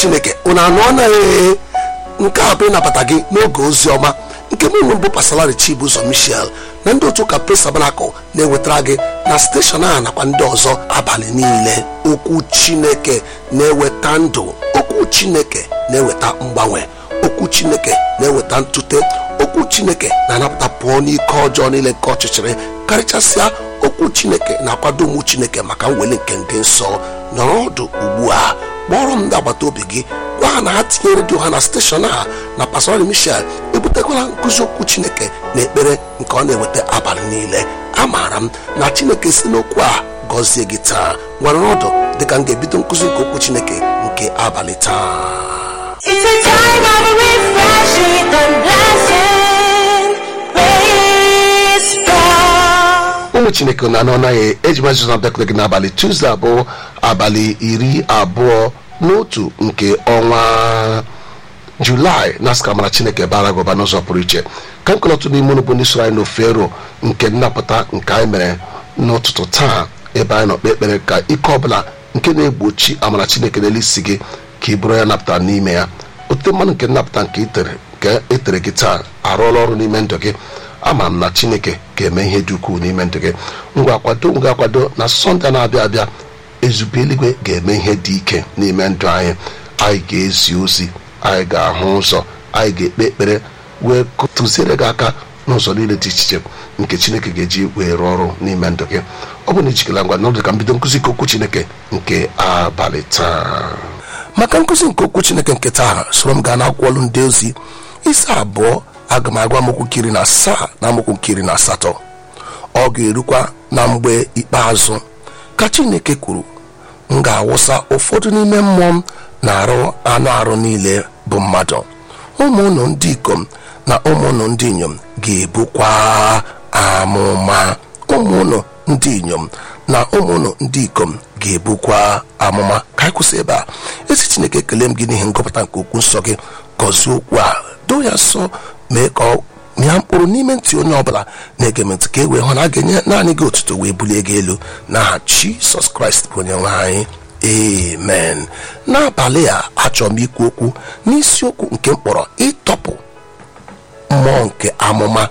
chineke unu anụ anaghị nke a bụ ịnabata gị n'oge ozi ọma nke mụ nwe mbụ pasalari chibụzọ michel na ndị otu ụka pres tabanakụl na-ewetara gị na steshọn a nakwa ndị ọzọ abalị niile okwu chineke na-eweta ndụ okwu chineke na-eweta mgbanwe okwu chineke na-eweta ntute okwu chineke na-anapụta pụọ n'ike ọjọọ niile nke ọchịchịrị karịchasịa okwu chineke na-akwado ụmụ chineke maka mweli nke ndị nsọ nọrọ ọdụ ugbu a kpọrọ m ndị agbata obi gị gwa ha na ha tinye redio ha na steshọn a na pastori michel ebutekwala nkụzi okwu chineke na ekpere nke ọ na-eweta abalị niile amaara m na chineke si n'okwu a gọzie gị taa nwere ọdụ dịka m ga-ebido nkụzi nke okwu chineke nke abalị taa It's a time of refreshing and blessing. Praise God. ụmụ chineke na anọ naghị eji mazụ na bịakwute gị n'abalị tuzdee abụọ abalị iri abụọ n'otu nke ọnwa julaị na asị ka mara chineke bara gị ụba n'ụzọ pụrụ iche ka nkọlọtụ n'ime unu bụ ndị soro anyị n'ofe ero nke nnapụta nke anyị mere n'ụtụtụ taa ebe anyị nọ kpe ekpere ka ike ọbụla nke na-egbochi amara chineke n'elu isi gị ka ị bụrụ ya napụta n'ime ya ote mmanụ nke nnapụta nke itere nke etere gị taa arụọla ọrụ n'ime ndụ gị ama m na chineke ga-eme ihe dị ukwuu n'ime ndụ gị ngwa kwado ngwa kwado na sọnde na-abịa abịa ezube eluigwe ga-eme ihe dị ike n'ime ndụ anyị anyị ga-ezi ozi anyị ga-ahụ ụzọ anyị ga-ekpe ekpere wee tụziere gị aka n'ụzọ niile dị iche iche nke chineke ga-eji wee rụọ ọrụ n'ime ndụ gị ọ bụ na ijikela ngwa n'ọdụ ka mbido nkụzi nke okwu chineke nke abalị taa maka nkụzi nke okwu chineke nke taa soro m gaa n'akwụkwọ ọlụ ndị ozi isi abụọ aga m agwa amokwu nkiri na asaa na amokwu nkiri na asatọ ọ ga-erukwa na mgbe ikpeazụ ka chineke kwuru m ga-awụsa ụfọdụ n'ime mmụọ m na-arụ anụ arụ niile bụ mmadụ ụmụ unu ndị ikom na ụmụ unu ndị inyom ga-ebukwa amụma ụmụ unu ndị inyom na ụmụ unu ndị ikom ga-ebukwa amụma ka anyị kwụsị ebe a ezi chineke ekele m gị n'ihi ngọpụta nke okwu nsọ gị gọzie okwu a doo ya nsọ mee ka ọ mịa mkpụrụ n'ime ntị onye ọbụla na-ege m ntị ka e wee hụ na a ga-enye naanị gị otuto wee bulie gị elu n'aha jisọs kraịst bụ onye nwe anyị amen n'abalị a achọrọ m ikwu okwu n'isiokwu nke mkpọrọ ịtọpụ mmụọ nke amụma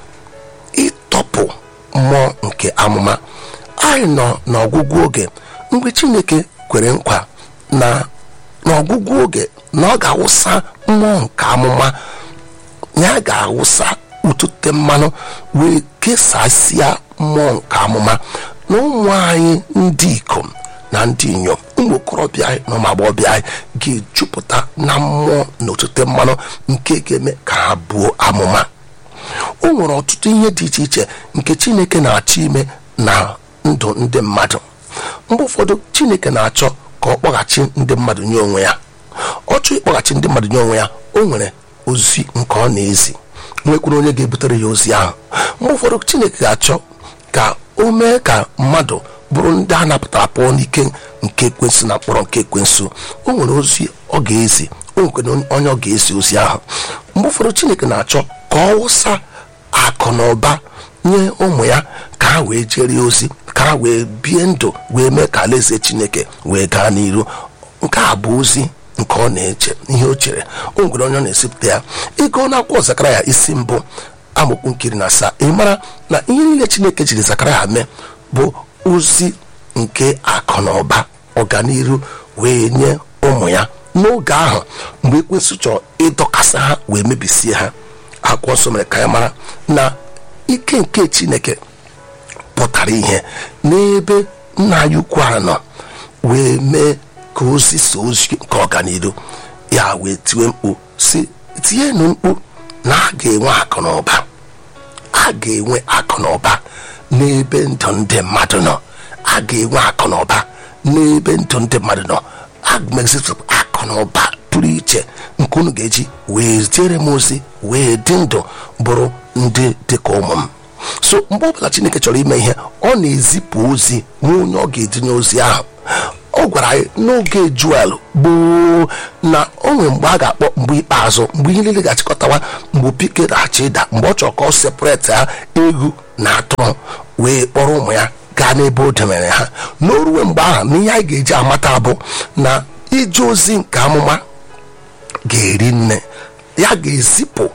ịtọpụ mmụọ nke amụma anyị nọ n'ọgwụgwụ oge mgbe chineke kwere nkwa na n'ọgwụgwụ oge na ọ ga-awụsa mmụọ nke amụma ya ga-awụsa ụtụte mmanụ wee kesasịa mmụọ nke amụma na ụmụ anyị ndị ikom na ndị inyom ụmụ okorobịa anyị na ụmụ agbọghọbịa anyị ga-ejupụta na mmụọ na otute mmanụ nke ga-eme ka ha buo amụma o nwere ọtụtụ ihe dị iche iche nke chineke na-achọ ime na ndụ ndị mmadụ mgbe ụfọdụ chineke na-achọ ka ọ kpọghachi ndị mmadụ nye onwe ya ọ chọọ ịkpọghachi ndị mmadụ nye onwe ya o nwere ozi nke ọ na-ezi nwekwuru onye ga-ebutere ya ozi ahụ mgbe ụfọdụ chineke ga-achọ ka o mee ka mmadụ bụrụ ndị a napụtara pụọ n'ike nke ekwensu na mkpọrọ nke ekwensu o nwere ozi ọ ga-ezi o nwere onye ọ ga-ezi ozi ahụ mgbe ụfọdụ chineke na-achọ ka ọ wụsa akụ na ụba nye ụmụ ya ka ha wee jere ozi ka ha wee bie ndụ wee mee ka alaeze chineke wee gaa n'iru nke a bụ ozi nke ọ na-eche ihe o chere o nwere onye ọ na-esipụta ya ịgụọ n'akwụkwọ zakaraya isi mbụ amụkwu nkiri na asaa ị mara na ihe niile chineke jiri zakaraya mee bụ ozi nke akụ na ụba ọganiru wee nye ụmụ ya n'oge ahụ mgbe ekwensụ chọrọ ịdọkasị ha wee mebisie ha akwụkwọ nsọ mere ka ya mara na ike nke chineke pụtara ihe n'ebe nna anyị ukwu a nọ wee mee ka ozi so ozi nke ọganiru ya wee tiwe mkpu si tienụ mkpu na a ga-enwe akụ na ụba a ga-enwe akụ na ụba n'ebe ndụ ndị mmadụ nọ a ga-enwe akụ na ụba n'ebe ndụ ndị mmadụ nọ agmezipụ akụ na ụba pụrụ iche nke unu ga-eji wee ziere m ozi wee dị ndụ bụrụ ndị dịka ụmụ m so mgbe ọbụla chineke chọrọ ime ihe ọ na-ezipụ ozi nye onye ọ ga-edinye ozi ahụ ọ gwara anyị n'oge juel gboo na o nwere mgbe a ga-akpọ mgbe ikpeazụ mgbe ihe niile ga-achịkọtawa mgbe opi ga-achị ịda mgbe ọ chọrọ ka ọ separate ha egwu na atụrụ wee kpọrọ ụmụ ya gaa n'ebe o debere ha n'oruwe mgbe ahụ na ihe anyị ga-eji amata bụ na ije ozi nke amụma ga-eri nne ya ga-ezipụ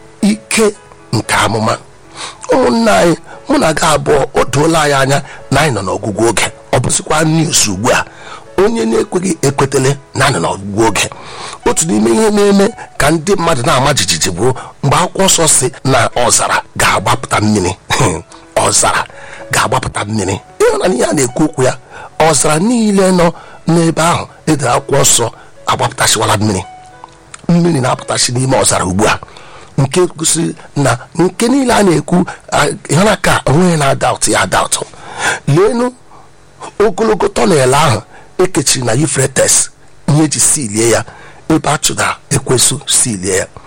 ike nke amụma ụmụnne anyị mụ na gị abụọ o doola anyị anya na anyị nọ n'ọgwụgwụ oge ọ bụzikwa news ugbu a onye na-ekweghị ekwetele na anyị nọ n'ọgwụgwụ oge otu n'ime ihe na-eme ka ndị mmadụ na-ama jijiji bụ mgbe akwụkwọ nsọ si na ọzara ga-agbapụta mmiri ọzara ga-agbapụta mmiri ịhụna ihe a na-ekwu okwu ya ọzara niile nọ n'ebe ahụ edere akwụkwọ nsọ agbapụtasịwala mmiri mmiri na-apụtasị n'ime ọzara ugbu a nke gosiri na nke niile a na-ekwu ịhụna ka onweghị na-adaụtụ ya adaụtụ leenu ogologo tọnel ahụ ekechiri na Euphrates ihe eji silie ya ebe a chụdara ekwesụ silie ya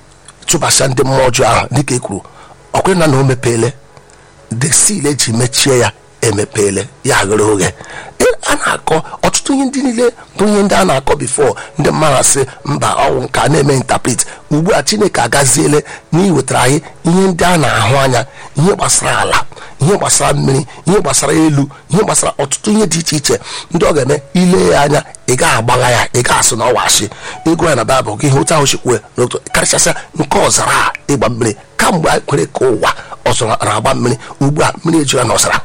chụbasa ndị mmụọ ọjọọ ahụ dịka e kwuru ọkwere na na o mepeele the seal eji mechie ya emepeele ya ghere oghe a na-akọ ọtụtụ ihe ndị niile bụ ihe ndị a na-akọ bifo ndị mmadụ asị mba ọnwụ nke a na-eme interpret ugbu a chineke agaziele na iwetara anyị ihe ndị a na-ahụ anya ihe gbasara ala ihe gbasara mmiri ihe gbasara elu ihe gbasara ọtụtụ ihe dị iche iche ndị ọ ga-eme ile ya anya ị ga-agbagha ya ị ga-asụ na ọwashi ego ya na baịbụl gị ihe otu ahụ chikwue n'otu karịchasịa nke ọzara a ịgba mmiri kamgbe anyị kwere ka ụwa ọzara na-agba mmiri ugbu a mmiri ejula na ọzara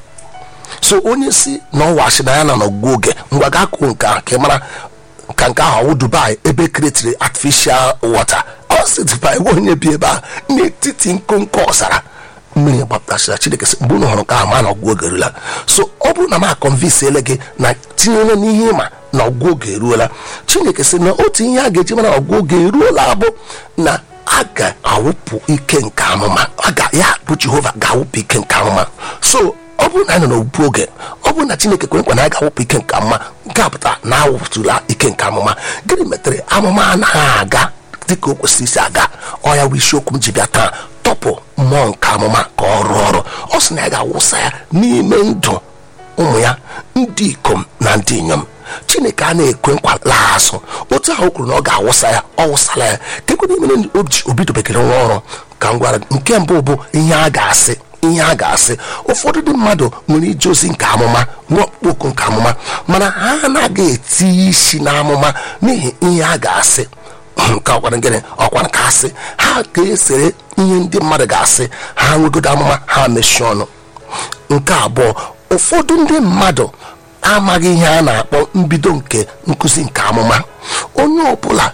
so onye si na ọwashi na ya na n'ọgwụgwụ oge ngwa gaa kwuo nke ahụ ka ị mara ka nke ahụ ọwụ dubai ebe kretiri artificial water ọ si dubai nwe onye bi ebe a n'etiti nkonko ọzara mmiri gbapụtachara chineke sị mgbe unu hụrụ nke ahụ ma na ọgwụ oge erula so ọ bụrụ na m akọnvinsiele gị na tinyere n'ihe ịma na ọgwụ oge eruola chineke sị na otu ihe a ga-eji mara ọgwụ oge eruola bụ na a ga-awụpụ ike nke amụma a ga ya bụ jehova ga-awụpụ ike nke amụma so ọ bụrụ na anyị nọ n'ogbu oge ọ bụrụ na chineke kwere nkwa na anyị ga-awụpụ ike nke amụma nke a pụtara na awụpụtụla ike nke amụma gịnị metere amụma anaghị aga dịka o kwesịrị isi aga ọ ya bụ isiokwu m ji bịa taa tọpụ mmụọ nke amụma ka ọ rụọ ọrụ ọ sị na ya ga-awụsa ya n'ime ndụ ụmụ ya ndị ikom na ndị inyom chineke a na-ekwe nkwa laa azụ otu ahụ o kwuru na ọ ga-awụsa ya ọ wụsala ya kekwe n'ime obidobekere nwa ọrụ ka m gwara nke mbụ bụ ihe a ga-asị ihe a ga-asị ụfọdụ ndị mmadụ nwere ije ozi nke amụma nwa ọkpụkpọ nke amụma mana ha anaghị eti isi n'amụma n'ihi ihe a ga-asị nke ọkwara gịnị ọkwara ka asị ha ga-esere ihe ndị mmadụ ga-asị ha nwegodo amụma ha mechie ọnụ nke abụọ ụfọdụ ndị mmadụ amaghị ihe a na-akpọ mbido nke nkụzi nke amụma onye ọbụla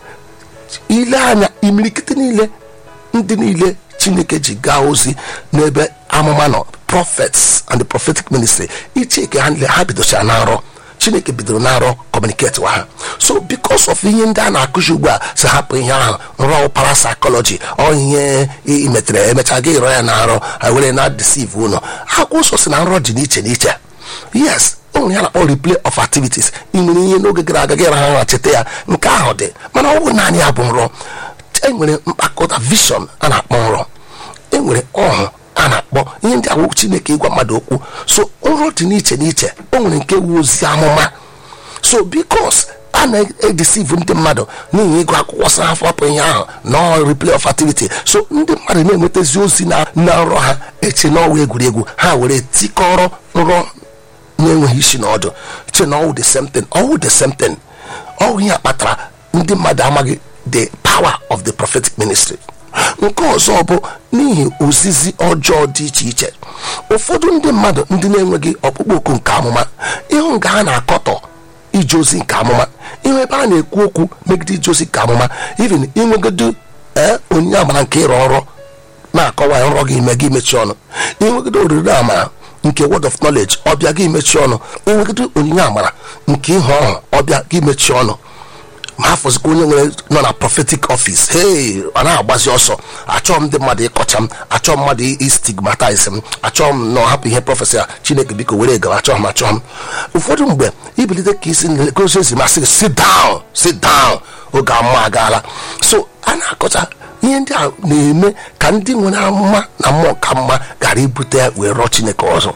ile anya imirikiti niile ndị niile chineke ji gaa ozi n'ebe amụma nọ prophets and the prophetic ministry icheke ha niile ha bidochara na nrọ chineke bidoro na nrọ communicate wa ha so because of ihe ndị a na-akụzi ugbu a si hapụ ihe ahụ nrọ parapsychology ọ ihe imetere emechaa gị rọ ya na nrọ ha were na deceive ụlọ akwụkwọ nsọ si na nrọ dị n'iche n'iche yes o nwere ya na-akpọ replay of activities ị nwere ihe n'oge gara aga gị raha nra cheta ya nke ahụ dị mana ọ bụ naanị ya bụ nrọ enwere mkpakọta vision a na-akpọ nrọ enwere ọhụ a na-akpọ ihe ndị awụ chineke ịgwa mmadụ okwu so nrọ dị n'iche n'iche o nwere nke wu ozi amụma so bikos a na-edesivu ndị mmadụ n'ihi ịgụ akwụkwọ sa afọ apụ ihe ahụ na replay of activity so ndị mmadụ na-enwetazi ozi na na nrọ ha eche n'ọwa egwuregwu ha were tikọrọ nrọ na-enweghị isi na ọdụ che na ọwụ the same thing ọwụ the same thing ọwụ ihe kpatara ndị mmadụ amaghị the power of the prophetic ministry nke ọzọ bụ n'ihi ozizi ọjọọ dị iche iche ụfọdụ ndị mmadụ ndị na-enweghị ọkpụkpọ oku nke amụma ịhụ nga ha na-akọtọ ije ozi nke amụma ịhụ ebe a na-ekwu okwu megide ije ozi nke amụma even inwegodo ee onyinye amara nke ịrụ ọrụ na-akọwa nrọ gị ime gị mechi ọnụ inwegodo oriri amara nke word of knowledge ọbịa gị mechi ọnụ inwegodo onyinye amara nke ihe ọhụụ ọbịa gị mechi ọnụ ma afọzikwa onye nwere nọ na prophetic office hey ọ na-agbazi ọsọ achọọ m ndị mmadụ ịkọcha m achọọ m mmadụ istigmatize m achọọ m na ọhapụ ihe prọfesị a chineke biko were gawa achọọ m achọọ m ụfọdụ mgbe ibilite ka isi nlegosi ezi masị sit down sit down oge amụma agaala so a na-akọcha ihe ndị a na-eme ka ndị nwere amụma na mmụọ ka mma ghara ibute ya wee rọọ chineke ọzọ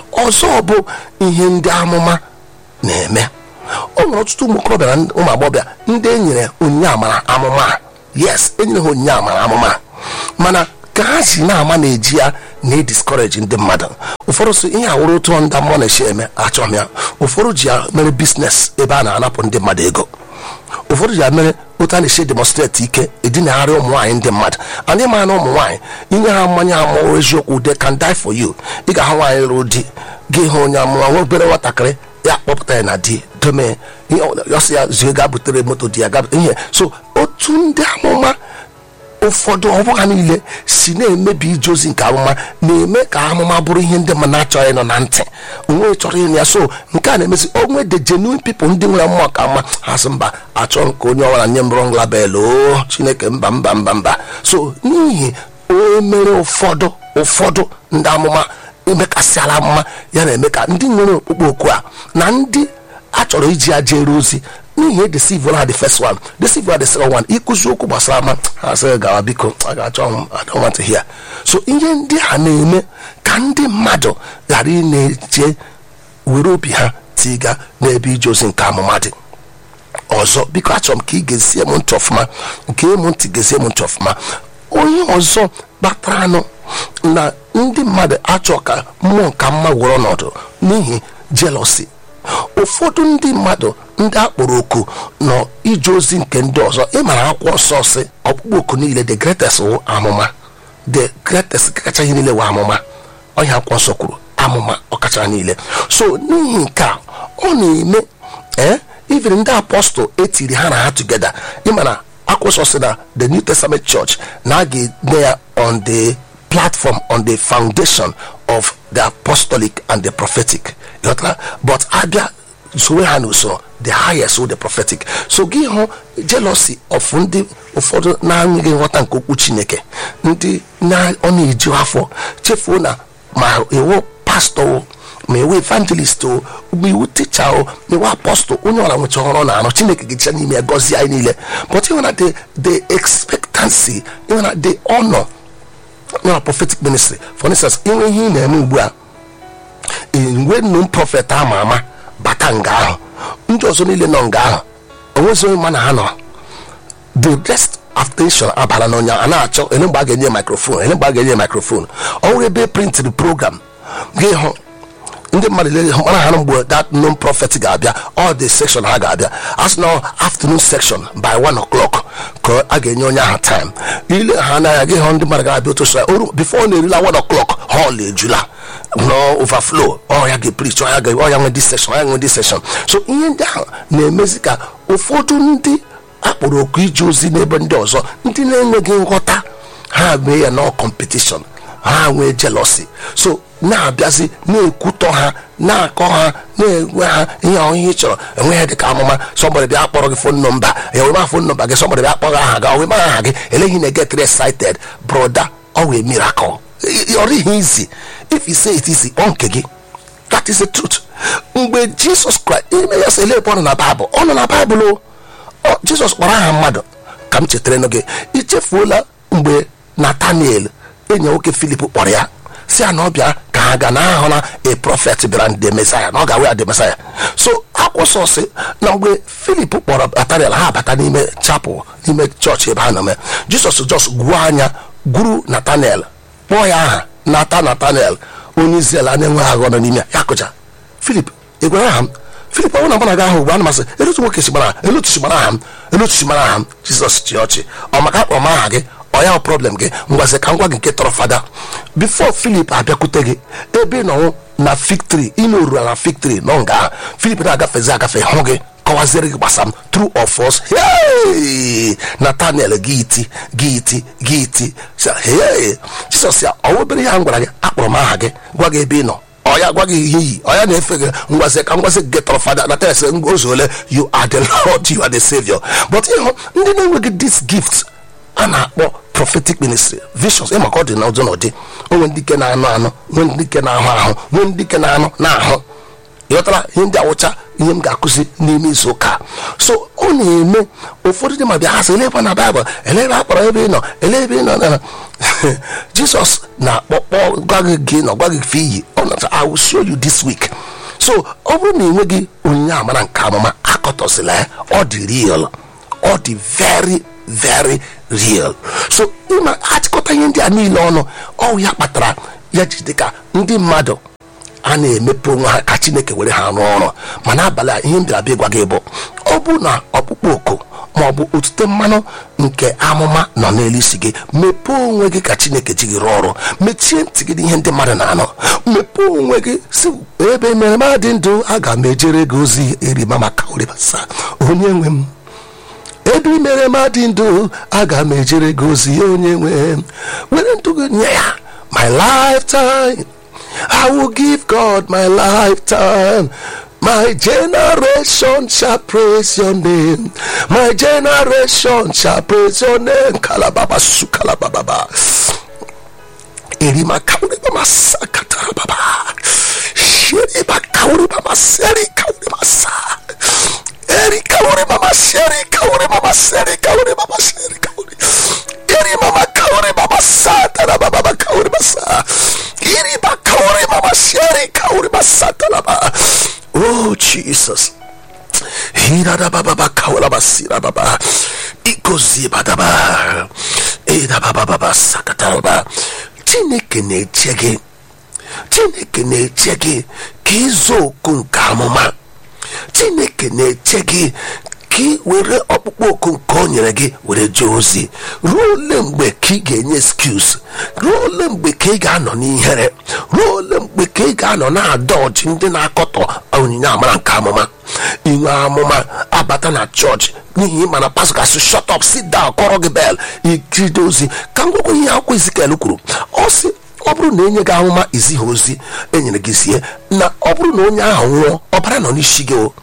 ọzọ bụ ihe ndị amụma na-eme o nwere ọtụtụ ụmụ okorobịa na ụmụ agbọghọbịa ndị e nyere onyinye amara amụma yes enyere ha onyinye amara amụma mana ka ha si na-ama na-eji ya na-ediskọreji ndị mmadụ ụfọdụ so ihe awụrụ otu ndị mmụọ na-esi eme achọghị ya ụfọdụ ji ya mere biznes ebe a na-anapụ ndị mmadụ ego ụfọdụ ji ya mere otu a na-esi demonstrate ike edinagharị ụmụ nwaanyị ndị mmadụ anyị mara na ụmụ nwaanyị inye ha mmanya ha mụrụ eziokwu they can die for you ị ga-ahụ nwaanyị lụrụ di gị hụ onye amụma nwa obere nwatakịrị ya kpọpụta ya na di dome ihe ọ sị ya zie gaa butere moto di ya gaa ihe so otu ndị amụma ụfọdụ ọ bụghị niile si na-emebi ije ozi nke amụma na-eme ka amụma bụrụ ihe ndị mmadụ na-achọghị ịnọ na ntị onwe chọrọ ịnụ ya so nke a na-emezi onwe the genuine people ndị nwere mmụọ ka mma ha sị mba achọ nke onye ọbụla nye m wrong label o chineke mba mba mba mba so n'ihi onye mere ụfọdụ ụfọdụ ndị amụma emekasịala amụma ya na-eme ka ndị nwere okpukpe oku a na ndị a chọrọ iji ya jere ozi n'ihi edesive ha the first one deceive ha the second one ịkụzi okwu gbasara ama ha sị gawa biko a ga-achọ m I don't want to hear so ihe ndị a na-eme ka ndị mmadụ ghara ị na-eje were obi ha tiga n'ebe ije ozi nke amụma dị ọzọ biko achọrọ m ka ị gezie m ntị ọfụma nke ịmụ ntị gezie m ntị ọfụma onye ọzọ kpatara anụ na ndị mmadụ achọ ka mmụọ nka mma were ọnọdụ n'ihi jealousy ụfọdụ ndị mmadụ ndị akpọrọ oku nọ ije ozi nke ndị ọzọ ịmara akwụkwọ nsọ si ọkpụkpọ oku niile the greatest wụ amụma the greatest kacha ihe niile wụ amụma onye akwụkwọ nsọ kwuru amụma ọkacha niile so n'ihi nke a ọ na-eme ee even ndị apọstụl etiri ha na ha tugeda ịmana akwụkwọ nsọ si na the new testament church na a ga-ede ya on the platform on the foundation of the apostolic and the prophetic You ghọtara? but abịa soro ha n'usoro the highest with the prophetic so gị hụ jealousy of ndị ụfọdụ na-enweghị nghọta nke okwu chineke ndị na ọ na-eju afọ chefuo na ma iwu pastọ o, ma iwu evangelist o ma iwu ticha o ma iwu apọstụl onye ọla nwecha ọrụ ọ na-arụ chineke ga-ejicha n'ime ya gọzie anyị niile but ịhụ na the the expectancy ịhụ na the honor na prophetic ministry for instance inwe ihe ị na-eme ugbu a enwe nnụ prọfet ama ama bata nga ahụ ndị ọzọ niile nọ nga ahụ onwezi onye ma na ha nọ the rest attention abala n'onye a na-achọ ele mgbe a ga-enye microphone ele mgbe a ga-enye microphone ọ nwere ebe printịrị program gị hụ ndị mmadụ lele ha mara ha na mgbe that non prophet ga-abịa all the section ha ga-abịa as na afternoon section by one o'clock ka a ga-enye onye ahụ time ile ha n'anya gị hụ ndị mmadụ ga-abịa otu sọ oru before ọ na-erila one o'clock hall ejula no overflow ọ ya ga-epreach ọ ya ga ọ ya nwe this section ọ ya nwe this section so ihe ndị ahụ na-emezi ka ụfọdụ ndị akpọrọ oku ije ozi n'ebe ndị ọzọ ndị na-enweghị nghọta ha mee ya nọ competition ha nwee jealousy so na-abịazi na-ekwutọ ha na-akọ ha na-enwe ha ihe ọhụrụ ị chọrọ enweghị dịka amụma sọmbọdị bịa kpọrọ gị fon nọmba ya wee ma fon nọmba gị sọmbọdị bịa kpọrọ aha gị wee ma aha gị eleghị na get excited broda ọ wee miracle ọ dịghị easy if you say it easy ọ nke gị that is the truth mgbe jizọs kraịst ime ya sị elepụ ọ nọ na baịbụl ọ nọ na baịbụl o Ọ, jizọs kpọrọ aha mmadụ ka m chetara gị ichefuola mgbe nataniel enyi nwoke filip kpọrọ ya si ya na ọ bịa ka ha ga na ahụ na a prophet bịara the mesaya na ọ ga-awe ya the mesaya so akwụsọsị na mgbe filip kpọrọ nataniel ha bata n'ime chapel n'ime chọọchị ebe ha nọ mee jizọs jos gwuo anya gwuru nataniel kpọọ ya aha nata nataniel onye israel a na-enweghị aghọ nọ n'ime ya ya kụja filip ị gwara aha m filip ọ bụrụ na mụ na gị ahụ ugbu a na masị elotu nwoke si mara elotu si mara aha m elotu si mara aha m jizọs chi ọchị ọ maka akpọ m aha gị ọ ya problem gị ngwazi ka m gwa gị nke tọrọ fada bifo filip abịakwute gị ebe ị nọwụ na fiktri ị na-orura na fiktri nọ nga ahụ filip na-agafezi agafe hụ gị kọwaziere gị gbasam true or false hey! nathaniel gị iti gị iti gị iti Sị, hey! jizọs ya ọ obere ihe a m gwara gị akpọrọ m aha gị gwa gị ebe ị nọ ọ ya gwa gị ihe iyi ọ ya na-efe gị ngwazi ka ngwazi gị tọrọ fada na tes ozu ole you are the lord you are the savior but ịhụ ndị na-enweghị this gift a na-akpọ prophetic ministry visions ịma ka ọ dị n'ụdị n'ụdị onwe ndị ike na-anụ anụ nwee ndị ike na-ahụ ahụ nwee ndị ike na-anụ na-ahụ ịghọtara ihe ndị awụcha ihe m ga-akụzi n'ime izu ụka so ọ na-eme ụfọdụ ndị ma bịa ha sị ele ebe na baịbụl ele ebe a kpọrọ ebe ị nọ ele ebe ị nọ na jizọs na-akpọkpọ gwa gị gị nọ gwa gị fe iyi ọ na I will show you this week so ọ bụrụ na ị nweghị onyinye amara nke amụma akọtọsịla ya ọ dị real ọ dị very very real so ịma achịkọta ihe ndị a niile ọnụ ọ ya kpatara ya ji dịka ndị mmadụ a na-emepe onwe ha ka chineke were ha rụọ ọrụ ma n'abalị a ihe m bịara bịa gwa gị bụ ọ bụ na ọkpụkpọ oku ma ọ bụ otute mmanụ nke amụma nọ n'elu isi gị mepee onwe gị ka chineke ji gị rụọ ọrụ mechie ntị gị n'ihe ndị mmadụ na-anọ mepee onwe gị si ebe mere ma dị ndụ aga m ejere gị ozi erima maka oribasa onye nwe m ebe i mere ma dị ndụ aga m ejere gị ozi onye nwe m were ndụ gị nye ya my lifetime I will give God my lifetime. My generation shall praise your name. My generation shall praise your name. Kalababa su kalababa. Erima kauri mama sakata baba. Shiri ba kauri mama seri kauri masa. Eri kauri mama seri kauri mama seri kauri mama seri kauri. Eri mama kauri mama sata baba kauri masa. Iri ba kauri mama seri kauri masa baba. Oh Jesus. Hira da baba ba kaula basira baba. Ikozi badaba. Ida baba baba sakata baba. Chineke na-eche gị. Chineke na-eche gị ka ịzụ oku nke amụma. Chineke na-eche gị ka ị were ọkpụkpọ oku nke o nyere gị were jee ozi ruo ole mgbe ka ị ga-enye excuse ruo ole mgbe ka ị ga-anọ n'ihere ruo ole mgbe ka ị ga-anọ na-adọji ndị na-akọtọ onyinye amara nke amụma inwe amụma abata na chọọchị n'ihi ịma na pastọ gasị shut up sit down kọrọ gị bel ikiride ozi ka m gwagwa ihe akwụkwọ Ezikiel kwuru ọ sị ọ bụrụ na enye gị ahụma izighi ozi enyere gị zie na ọ bụrụ na onye ahụ nwụọ ọbara nọ n'isi gị o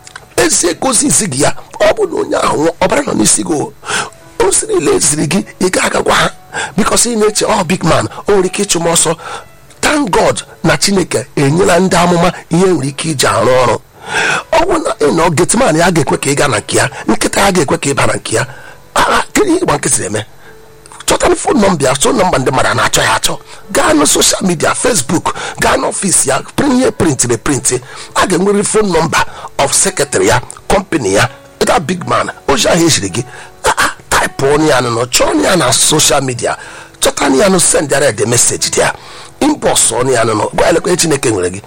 ezi gozi izi gị ya ọ bụ na onye ahụ nwụọ ọbara nọ n'isi gị o ozi niile eziri gị ị ga-agagwa ha bikos ị na-eche ọ big man o nwere ike ịchụ m ọsọ thank god na chineke enyela ndị amụma ihe nwere ike iji arụ ọrụ ọ bụ na ị nọ getman ya ga-ekwe ka ị gaa na nke ya nkịta ya ga-ekwe ka ị ba na nke ya agha kedu ihe ịgba nkịtị eme chọtara fon nọmba ya fon nọmba ndị mmadụ a na-achọ ya achọ gaa na soshal midia fesbuk gaa n'ọfịs ya ihe printịrị printị a ga-enwerịrị fon nọmba of sekretarị ya kọmpani ya that big man ozi ahụ ejiri gị taịpụ onye ya nọ chọọ ya na soshal midia chọta ya nụ sendịara de meseji dị ya inbọs onye ya nọ gwa elekwe chineke nwere gị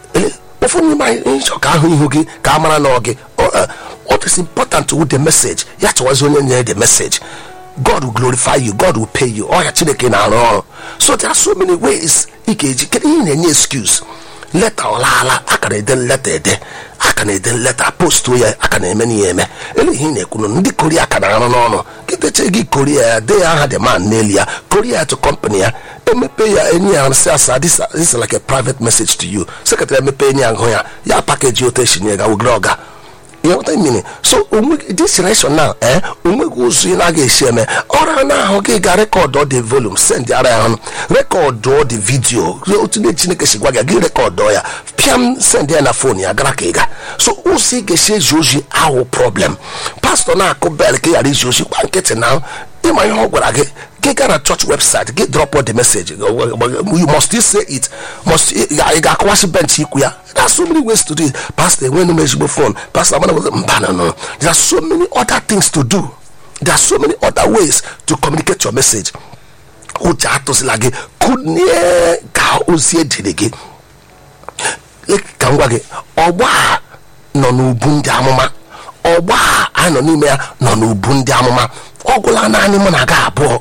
ụfọdụ n'ime anyị nchọ ka ahụ ihu gị ka a mara na ọ gị what is important with the message ya chọwazi onye nyere the message god will glorify you god will pay you ọya chineke na-arụ ọrụ so there are so many ways ị ga-eji kedu ihe na-enye excuse leta ọlaala aka na-ede leta ede aka na-ede leta postu ya aka na-eme n'ihe eme ele ihe ị na-ekwunu ndị koria ka na-arụ n'ọnụ kịteche gị koria ya dee aha the man n'elu ya koria ya to company ya emepe ya enyi ya sị asa this is like a private message to you sekretarị emepe enyi ya hụ ya ya pakeji otu esi nye ga wugere ọga you know what I mean? so onwe this generation now eh onweghị ụzọ ị na-aga esi eme ọrụ na ahụ gị ga rekọdụ the volume send ara ya ọnụ rekọdụ the video otu ndị chineke si gwa gị gị rekọdụ ya pịam send ya na fon ya gara ka ị ga so ụzọ ị ga-esi ezi ozi ahụ problem pastọ na-akụ bel ka ị ghara izi ozi gba nkịtị na ịma ihe ọ gwara gị gị gaa na church website gị drop the message you must still say it must ị ga-akọwasị bench ikwu ya there are so many ways to do it pastor enwenu m ezigbo phone pastor amana mba no no there are so many other things to do there are so many other ways to communicate your message ụjọ atụzila gị kụnie ka ozi ejiri gị ka m gwa gị ọgbọ a nọ n'ubu ndị amụma ọgbọ a a nọ n'ime ya nọ n'ubu ndị amụma ọ gwụla naanị mụ na gị abụọ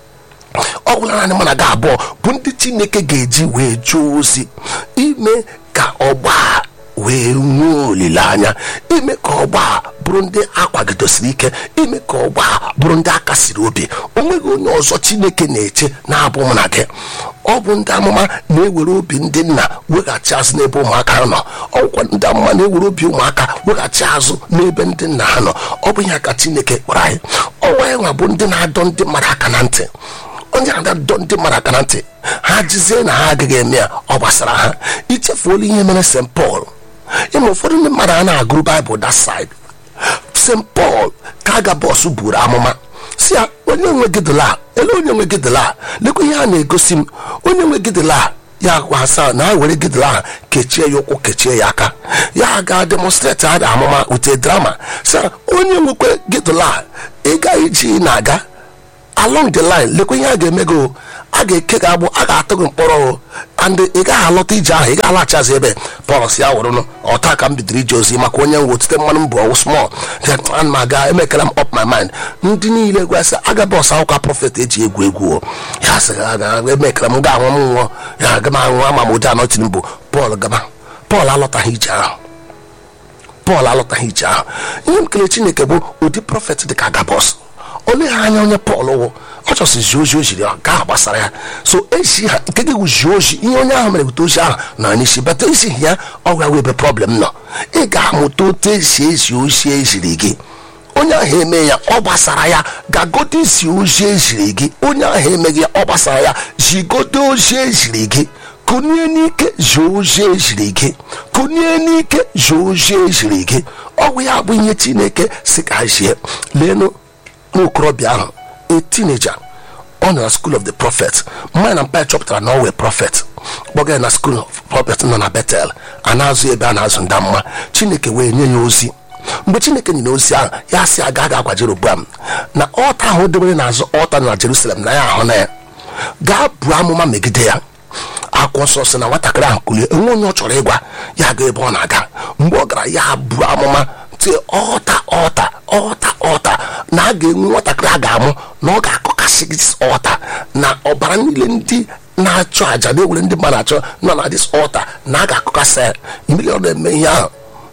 ọ gwụla naanị mụ na gị abụọ bụ ndị chineke ga-eji wee jụọ ozi ime ka ọgba a wee nwee olileanya ime ka ọgba a bụrụ ndị akwagidosiri ike ime ka ọgba a bụrụ ndị akasiri obi onweghị onye ọzọ chineke na-eche na-abụ mụ na gị ọ bụ ndị amụma na-ewere obi ndị nna weghachi azụ n'ebe ụmụaka ha nọ ọgwụkwa ndị amụma na-ewere obi ụmụaka weghachi azụ n'ebe ndị nna ha nọ ọ bụ ihe ka chineke kpọrọ anyị ọnwa ya nwa bụ ndị na-adọ ndị mmadụ aka na ntị onye na-adọ ndị mmadụ aka na ntị ha jizie na ha agaghị eme ya ọ gbasara ha ichefuola ihe mere st paul ịma ụfọdụ ndị mmadụ a na-agụrụ baịbụl that side st paul ka aga bọs buru amụma si ya onye nwe gịdịla ele onye nwe gịdịla lekwa ihe a na-egosi m onye nwe gịdịla ya gwa asa na ha were gịdịla ahụ kechie ya ụkwụ kechie ya aka ya ga demonstrate ada amụma ute drama si onye nwekwe gịdịla ị gaghị iji na-aga along the line lekwa ihe a ga-eme gị a ga-eke gị agbụ a ga-atụ gị mkpọrọ o and ị gaghị alọta ije ahụ ị gaghị alaghachi ebe pọl si ya wụrụnụ ọta ka m bidoro ije ozi maka onye nwe otite mmanụ mbụ ọwụ small ana m aga emekara m up my mind ndị niile gwasị aga bọs akwụkwọ prọfet eji egwu egwu o ya sị emekara m ga-anwụ m nwụọ ya aga m anwụ ama m ụdị anọtiri mbụ pọl gaba pọl alọtaghị ije ahụ pọl alọtaghị ije ahụ ihe m kele chineke bụ ụdị prọfet dị ka agabọs olee ha anya onye pọl wụ ọ chọsị zi ozi o jiri ka ahụ gbasara ya so esi ha nke gị zi ozi ihe onye ahụ mere bute ozi ahụ na n'isi bata isi ya ọgwa wee ebe problem nọ ị ga-amụta otu esi ezi ozi eziri gị onye ahụ eme ya ọ gbasara ya gagodo isi ozi eziri gị onye ahụ emeghị ya ọ gbasara ya zigodo ozi eziri gị kụnye n'ike zie ozi eziri gị kụnye n'ike zie ozi eziri gị ọgwụ ya bụ ihe chineke si ka zie leenụ nwokorobịa ahụ a teenager ọ nọ na school of the prophet mmanya na mpa chọpụtara na ọ wee prophet kpọga ya na school of prophet nọ na betel a na-azụ ebe a na-azụ ndamma chineke wee nye ya ozi mgbe chineke nyere ozi ahụ ya sị aga ga agwa jeroboam na ọta ahụ debere n'azụ ọta na jerusalem na ya ahụ na ya gaa buo amụma megide ya akwụkwọ nsọ sị na nwatakịrị ahụ kulie enwe onye ọ chọrọ ịgwa ya ga ebe ọ na-aga mgbe ọ gara ya buo amụma tie ọta ọta ọta ọta na a ga-enwe nwatakịrị a ga-amụ na ọ ga-akọkasị dis ọta na ọbara niile ndị na-achọ àjà na-ewere ndị mmadụ achọ nọ na dis ọta na a ga-akọkasị ya mmiri ọ na-eme ihe ahụ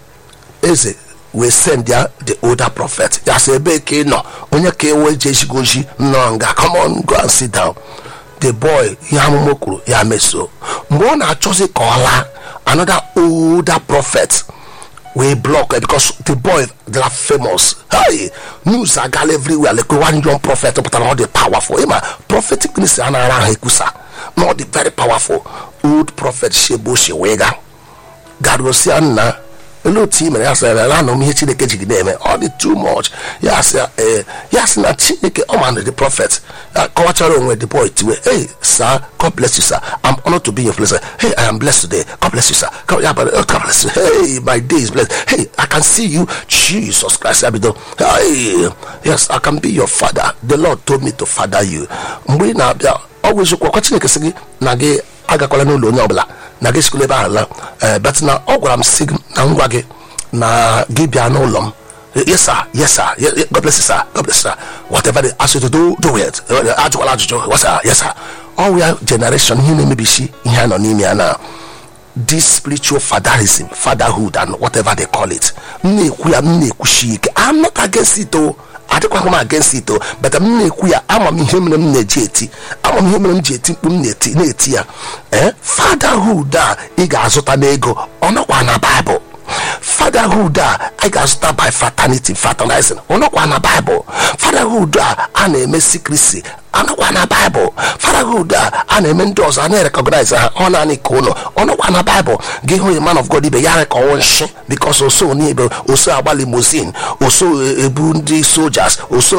eze wee send ya the older prophet ya sị ebe ka ị nọ onye ka ewe je ezigo ozi nọ nga come on go and sit down the boy ihe amụma kwuru ya meso mgbe ọ na-achọzi ka ọ laa another older prophet wee block it because the boy they are famous hey news agala everywhere like one young prophet pụtara ọ dị powerful ịma prophetic ministry a na-ara ahụ ekwusa na ọ dị very powerful old prophet shebo shewega garosia nna olee otu i mere ya sịra na anọ m ihe chineke jiri na-eme ọ dị too much ya sị ee ya sị na chineke ọ ma na the prophet ya kọwachara onwe the boy tiwe hey sir god bless you sir i'm honored to be your place hey i am blessed today god bless you sir god, yeah, but, uh, god bless you hey my day is blessed hey i can see you jesus christ ya bido hey yes i can be your father the lord told me to father you mgbe ị na-abịa ọ bụ eziokwu ọkwa chineke sị gị na gị agakwala n'ụlọ onye ọbụla na gị sikula ebe ahụ la ee bet na ọ gwara m si gị na ngwa gị na gị bịa n'ụlọ m yes sir yes sir Ye- ye- god bless you sir god bless you sir whatever they ask you to do do it Eh, ajụkwala ajụjụ yes sir yes sir ọ ya generation ihe na-emebisi ihe a nọ n'ime ya na this spiritual fatherism fatherhood and whatever they call it m na-ekwu ya m na-ekwushi ike i'm not against it o adịkwaghị m against it o but m na-ekwu ya ama m ihe mere m na-eji eti ama m ihe mere m ji eti mkpu m na-eti na-eti ya ee fatherhood a ị ga-azụta n'ego ọ nọkwa na baịbụl fatherhood a anyị ga-azụta by fraternity fraternizing ọnọkwa na baịbụl fatherhood a a na-eme secrecy anọkwa na baịbụl fatherhood a a na-eme ndị ọzọ a na-erekọgnaiz ha ọ naanị ka ụlọ ọnọkwa na baịbụl gị hụ a man of god ibe ya rekọwụ nshi bikos oso n'ibe oso agba limozin oso ebu ndị sojas oso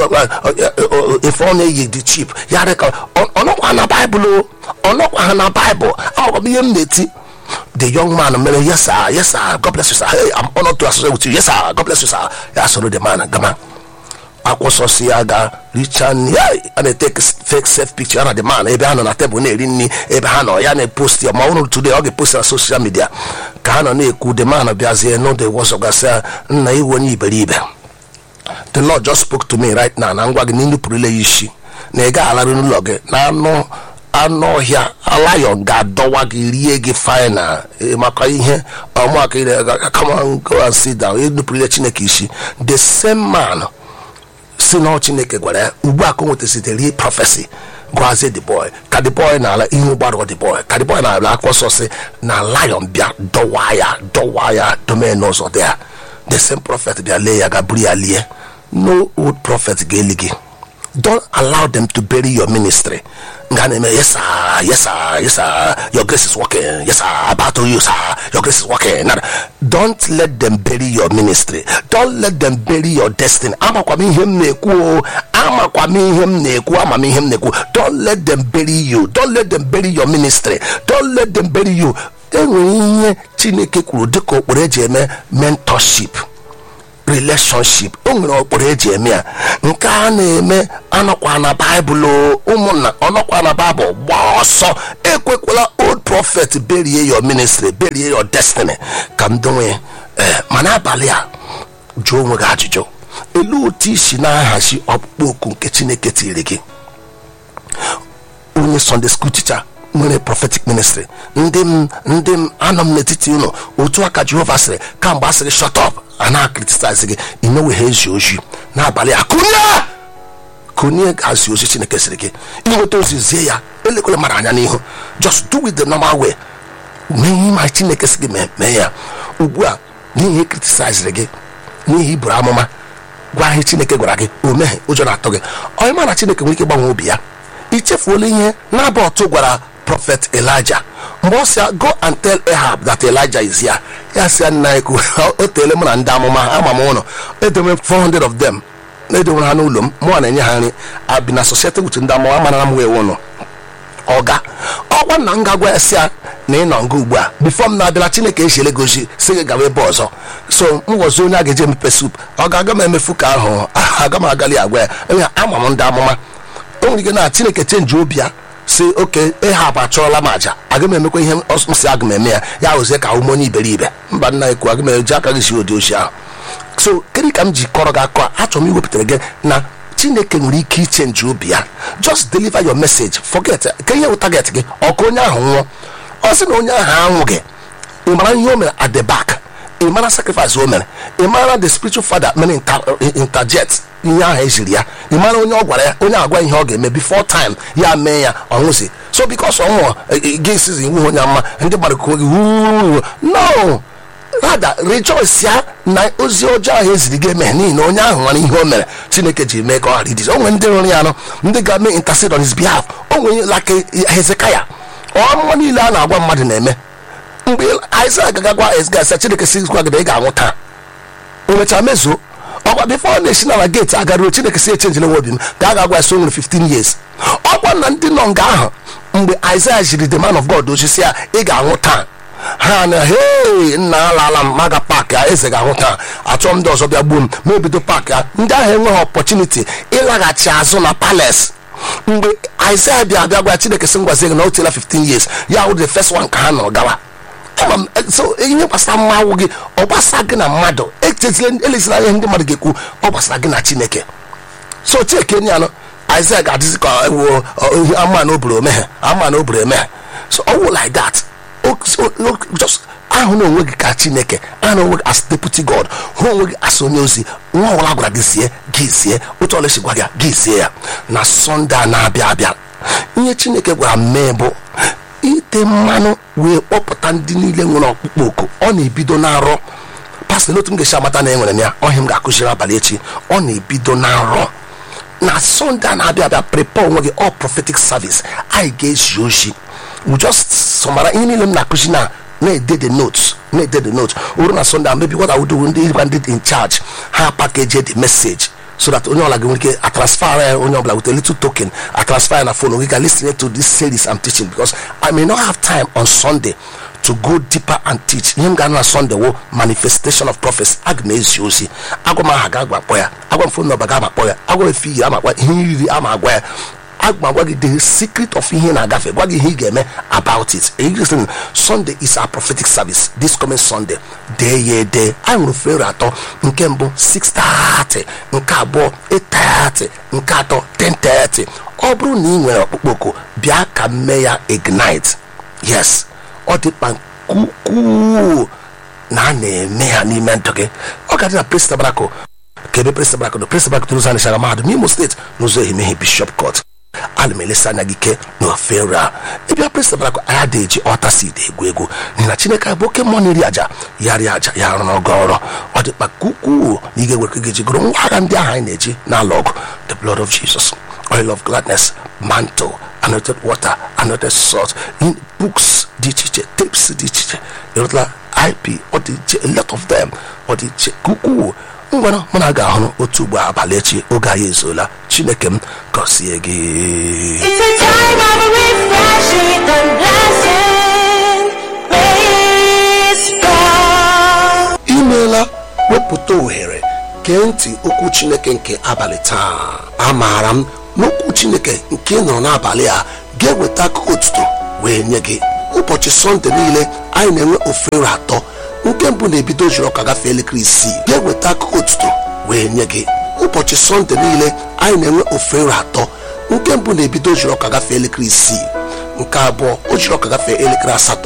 efe ọ na-eyi dị chip ya rekọ ọnọkwa na baịbụl o ọnọkwa ha na baịbụl amakwa m ihe m na-eti the young man mere yes sir yes sir god bless you sir hey i'm honored to associate with you yes sir god bless you sir ya soro the man gama akwụsọsi ya ga richa nri ya a na-eteke fake self picture ya na the man ebe ha nọ na tebụl na-eri nri ebe ha nọ ya na-epost ya ma ọ bụrụ today ọ ga-epost na social media ka ha nọ na-ekwu the man bịazie n'ụdị wọzọ gasị ya nna iwu onye iberibe the lord just spoke to me right now na ngwa gị na inupụrụle ya isi na ị gaghị alarụ n'ụlọ gị na anụ anụ ọhịa lion ga-adọwa gị rie gị final eh, maka ihe ọmụaka ire come on go and sit down inupụrụle chineke isi the same man si na ọ chineke gwara ya ugbu a ka o nwetasite rie prọfesi gwazie the boy ka the boy na-ala ihe gbarụọ the boy ka the boy na-ala akwụkwọ nsọ si na lion bịa dọwa ya dọwa ya domen n'ụzọ dị ya the same prophet bịa lee ya ga buru ya lie no old prophet ga-eli gị don't allow them to bury your ministry nga na-eme yes sir yes sir yes sir your grace is working yes sir about to you sir your grace is working Nada. don't let them bury your ministry don't let them bury your destiny amakwa m ihe m na-ekwu o amakwa m ihe m na-ekwu ama m ihe m na-ekwu don't let them bury you don't let them bury your ministry don't let them bury you enwere ihe chineke kwuru dịka okporo eji eme mentorship relationship o nwere ụkpụrụ eji eme ya nke a na-eme anọkwa na baịbụl o. ụmụnna ọnọkwa na baịbụl gbaa ọsọ ekwekwala old prophet berie your ministry berie your destiny ka m donwe ee ma n'abalị a jụọ onwe gị ajụjụ elu otu isi na-ahazi ọkpụkpọ oku nke chineke tiri gị onye sunday school teacher nwere prophetic ministry ndị m ndị m anọ m n'etiti ụlọ otu aka jehova sịrị kamgbe a sịrị shut up a na-akritisize gị inoweghe ezi ozi n'abalị a kụnye kụnye hazi ozi chineke sịrị gị inweta ozi zie ya elekwere mara anya n'ihu just do with the normal way mee ihe ma chineke sị gị mee mee ya ugbu a n'ihi kritisiziri gị n'ihi iburu amụma gwa ihe chineke gwara gị o meghị ụjọ na-atụ gị onye ma na chineke nwere ike gbanwe obi ya ichefuola ihe na-abụ ọtụ gwara prọfet elija mgbe ọ sị ya, go and tell ahab that elijah is here ya sị ya nna ekwu o teele mụ na ndị amụma ama m ụlọ edowe 400 of them edowere ha n'ụlọ m mụọ na-enye ha nri abi na society with ndị amụma amara m wee ụlọ ọga ọkwa nna m ga-agwa ya sị ya na ị nọ nga ugbu a bifo m na-abịala chineke echele gozi si gị gawa ebe ọzọ so m gọzie onye a ga-eje emepe sup ọ ga-aga m emefu ka ahụ aga m agali agwa ya enwe ama m ndị amụma o nwere ike na chineke chenji obi ya si oke ịhapụ achọrọla m aja aga m emekwa ihe m si aga m eme ya ya hụzie ka ụmụ onye iberibe mba nna ekwu aga m eji aka gị si ụdị ochi ahụ so kedu ka m ji kọrọ gị akọ a achọrọ m iwepụtara gị na chineke nwere ike ichenji obi ya just deliver your message forget ka ihe wụ target gị ọka onye ahụ nwụọ ọ sị na onye ahụ anwụghị ị mara ihe o mere at the back ị mara sacrifice o mere ị mara the spiritual father mere inter- interjet ihe ahụ eziri ya ị mara onye ọ gwara ya onye agwa ihe ọ ga-eme before time ya mee ya ọ nwụzi so because ọ nwụọ gị sizi iwu onye mma ndị mmadụ kụọ gị "Wuu." no rada rejoice ya na ozi ọjọọ ahụ eziri gị eme n'ihi na onye ahụ nwere ihe o mere chineke ji mee ka ọ ghara idizi o nwere ndị rụrụ ya anụ ndị ga-eme intercede on his behalf o nwere like hezekaya ọmụma niile a na-agwa mmadụ na-eme mgbe Aịzaya ga-agwa Hezekaya chineke si gwa gị na ị ga-anwụ taa o mechara mezuo ọkwa bifo ọ na-esi n'ala geeti agaruo chineke si echenjila nwa obi m ka a ga-agwa ya so o nwere 15 years ọkwa na ndị nọ nga ahụ mgbe Aịzaya jiri the man of God osisi ya ị ga-anwụ taa ha na hei nna alaala m maga paakị ya eze ga-ahụ taa achọ m ndị ọzọ bịa gbuo m ma ebido paakị ya ndị ahụ enweghị ọpọchuniti ịlaghachi azụ na palace mgbe Aịzaya bịa bịa gwa chineke si ngwazie gị na o tiela 15 years ya wụ the first one ka ha nọrọ gawa ama m so ihe gbasara mmanwụ gị ọ gbasara gị na mmadụ echezila elezila ihe ndị mmadụ ga-ekwu ọ gbasara gị na chineke so chike nye anụ Aịzaya ga-adịzi ka ewu ihe ama na oburu omeghe ama na oburu emeghe so ọ wụ like that O- so- o- just ahụ na onwe gị ka chineke ahụ na onwe gị as deputy god hụ onwe gị as onye ozi nwa ọbụla gwara gị sie gị sie otu ọla esi gwa gị gị sie ya na sọnde a na-abịa abịa ihe chineke gwara m mee bụ ite mmanụ wee kpọpụta ndị niile nwere ọkpụkpọ oku ọ na-ebido na-arọ pastọ n'otu m ga-esi amata na enwere m ya ọhịa m ga-akụziri abalị echi ọ na-ebido na-arọ na sọnde a na-abịa abịa prepare onwe gị all prophetic service anyị ga-ezi ozi we just sọmara ihe niile m na-akụzi na na-ede the notes na-ede the notes oru na sọnde a maybe what I would do ndị ịgwa ndị in charge ha package the message so that onye ọbụla ga nwere ike atransfer ya onye ọbụla with a little token atransfer ya na phone we can listen to this series I'm teaching because I may not have time on Sunday to go deeper and teach ihe m ga na Sunday wo manifestation of prophets aga m ezi ozi agwa m aha ga agbakpọ ya agwa m phone number ga agbakpọ ya agwa m efe ihe amakwa ihe iri ama agwa ya aga m agwa gị the secret of ihe ị na-agafe gwa gị ihe ị ga-eme about it Listen, Sunday is our prophetic service this coming Sunday dee ya ede anyị nwere fere atọ nke mbụ 6:30 nke abụọ 8:30 nke atọ 10:30 ọ bụrụ na ị nwere ọkpụkpọ oku bịa ka m mee ya ignite yes ọ dị mkpa nke ukwuu na a na-eme ha n'ime ndụ gị ọ ga-adị na Praise Tabernacle ka ebe Praise Tabernacle no Praise Tabernacle n'ụzọ anịchara mahadum n'Imo steeti n'ụzọ ehimehie Bishop Court ana m elesa anya gị ike na ofe nri a ịbịa Praise Tabernacle anyị adịghị eji ọta seed egwu egwu n'ihi na Chineke bụ oke mmụọ na-eri aja ya rie aja ya arụ n'ọgọ ọrụ ọ dị mkpa ka ukwuu na ị ga-ewere ka ga-eji gụrụ ngwa agha ndị ahụ anyị na-eji n'ala ọgụ the blood of Jesus oil of gladness mantle anointed water anointed salt in books dị iche iche tapes dị iche iche ịrụtala ip ọ dị iche a lot of them ọ dị iche ka ukwuu ngwana mụ na ga ahụ otu ugbo abalị echi oge anyị ezuola chineke m gọzie gị It's a time of refreshing and blessing. Praise God. imeela wepụta ohere gee ntị okwu chineke nke abalị taa amaara m n'okwu chineke nke ị nọrọ n'abalị a ga-eweta akụkọ otuto wee nye gị ụbọchị sọnde niile anyị na-enwe ofere atọ nke mbụ na-ebido ojiri ọka gafee elekere isii ga-eweta akụkọ otuto wee nye gị ụbọchị sọnde niile anyị na-enwe ofere atọ nke mbụ na-ebido ojiri ọka gafee elekere isii nke abụọ ojiri ọka gafee elekere asatọ